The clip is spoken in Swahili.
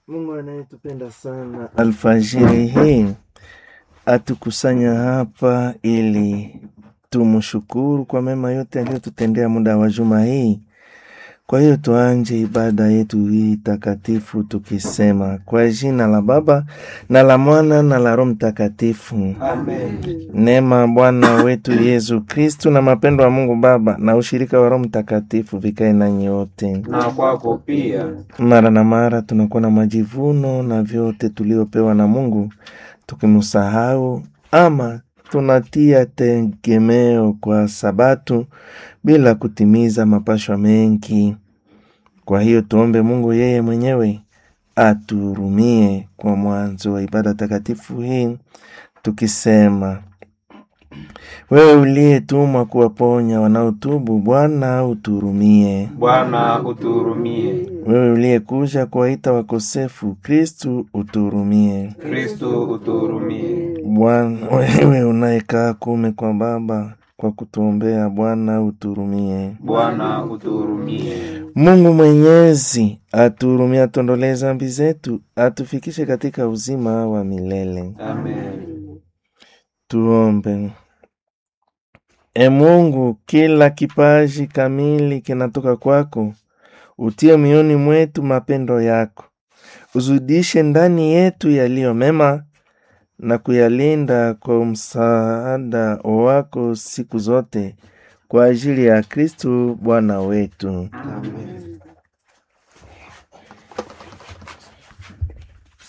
Mungu anayetupenda sana, alfajiri hii atukusanya hapa ili tumshukuru kwa mema yote aliyotutendea muda wa juma hii. Kwa hiyo tuanje ibada yetu hii takatifu tukisema kwa jina la Baba na la Mwana na la Roho Mtakatifu. Amen. Neema Bwana wetu Yesu Kristu na mapendo ya Mungu Baba na ushirika wa Roho Mtakatifu vikae nanyi wote. Na kwako pia. Mara na mara tunakuwa na majivuno na vyote tuliopewa na Mungu tukimsahau, ama tunatia tegemeo kwa Sabatu bila kutimiza mapashwa mengi. Kwa hiyo tuombe Mungu yeye mwenyewe atuhurumie kwa mwanzo wa ibada takatifu hii tukisema: wewe uliyetumwa kuwaponya wanaotubu, Bwana utuhurumie. Bwana utuhurumie. Wewe uliyekuja kuwaita wakosefu, Kristu utuhurumie. Kristo utuhurumie. Bwana, wewe unayekaa kume kwa Baba, kwa kutuombea, Bwana utuhurumie. Bwana utuhurumie. Mungu Mwenyezi atuhurumie, atuondolee dhambi zetu, atufikishe katika uzima wa milele. Amen. Tuombe. E Mungu, kila kipaji kamili kinatoka kwako. Utie mioni mwetu mapendo yako, uzidishe ndani yetu yaliyo mema na kuyalinda kwa msaada wako siku zote, kwa ajili ya Kristu Bwana wetu. Amen.